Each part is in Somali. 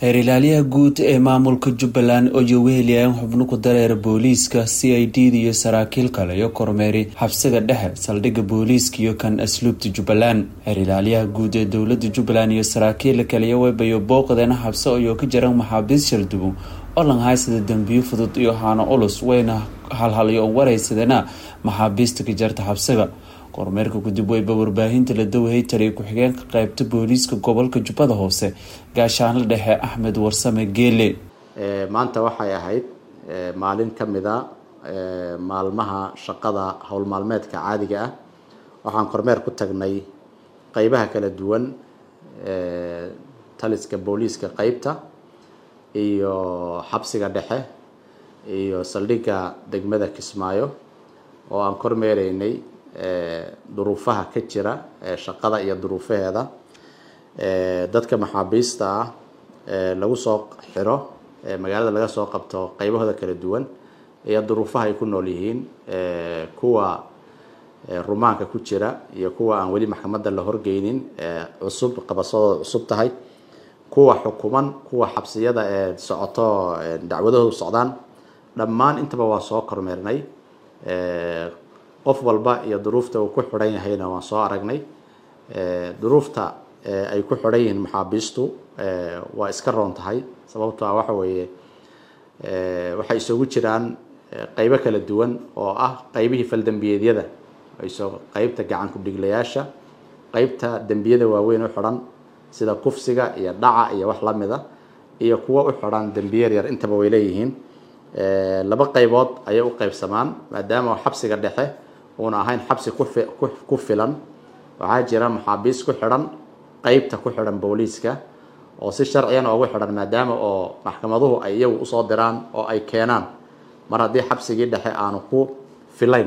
heer ilaaliyaha guud ee maamulka jubbaland oo jaweheliyan xubno ku dareera booliiska c i d da iyo saraakiil kale iyo kormeeri xabsiga dhexe saldhigga booliiska iyo kan asluubta jubbaland heer ilaaliyaha guud ee dowlada jubbaland iyo saraakiil kale webayo booqdeena xabse ayoo ka jiran maxaabiis shaldubo oo langhaysada dembiyo fudud iyo haano ulus wayna halhalyo waraysadena maxaabiista ka jarta xabsiga kormeerka kadib weyba warbaahinta la dawahey taliya ku-xigeenka qeybta booliiska gobolka jubbada hoose gaashaanla dhexe axmed warsame geele maanta waxay ahayd maalin ka mid a maalmaha shaqada howl maalmeedka caadiga ah waxaan kormeer ku tagnay qeybaha kala duwan taliska booliiska qeybta iyo xabsiga dhexe iyo saldhigga degmada kismaayo oo aan kormeereynay duruufaha ka jira shaqada iyo duruufaheeda dadka maxaabiista ah lagu soo xiro magaalada laga soo qabto qeybahooda kala duwan iyo duruufaha ay ku nool yihiin kuwa rumaanka ku jira iyo kuwa aan weli maxkamadda la horgeynin cusub qabasadooda cusub tahay kuwa xukuman kuwa xabsiyada ee socoto dacwadahoodu socdaan dhammaan intaba waa soo kormeernay qof walba iyo duruufta uu ku xidhan yahayna waan soo aragnay duruufta ay ku xidhan yihiin maxaabiistu waa iska roon tahay sababto ah waxa weeye waxay isugu jiraan qeybo kala duwan oo ah qeybihii faldembiyeedyada so qeybta gacan ku-dhiglayaasha qeybta dembiyada waaweyn u xidhan sida kufsiga iyo dhaca iyo wax lamida iyo kuwa u xidhan dembiye yar intaba way leeyihiin laba qeybood ayay u qeybsamaan maadaama xabsiga dhexe uuna ahayn xabsi ku filan waxaa jira maxaabiis ku xidhan qeybta ku xidhan booliiska oo si sharciyana ugu xidhan maadaama oo maxkamaduhu ay iyagu usoo diraan oo ay keenaan mar haddii xabsigii dhexe aanu ku filayn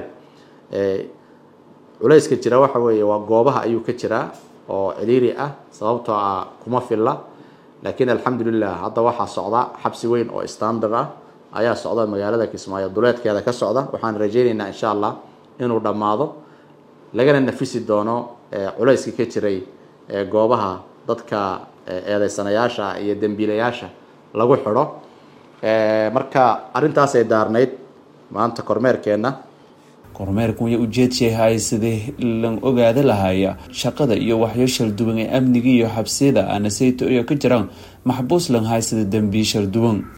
culayska jira waxa weeye waa goobaha ayuu ka jiraa oo ciriiri ah sababtoo ah kuma filla laakiin alxamdulilah hadda waxaa socda xabsi weyn oo standard ah ayaa socda magaalada kismaayo duleedkeeda ka socda waxaan rajeyneynaa insha allah inuu dhammaado lagana nafisi doono culayska ka jiray goobaha dadka eedeysanayaasha iyo dembiilayaasha lagu xidho marka arrintaasay daarnayd maanta kormeerkeenna kormeerkan way ujeedsahay sidii lan ogaada lahaya shaqada iyo waxyo shalduwan ee amniga iyo xabsiyada aanasayto iyo ka jiraan maxbuus lan haysada dembiye shalduwan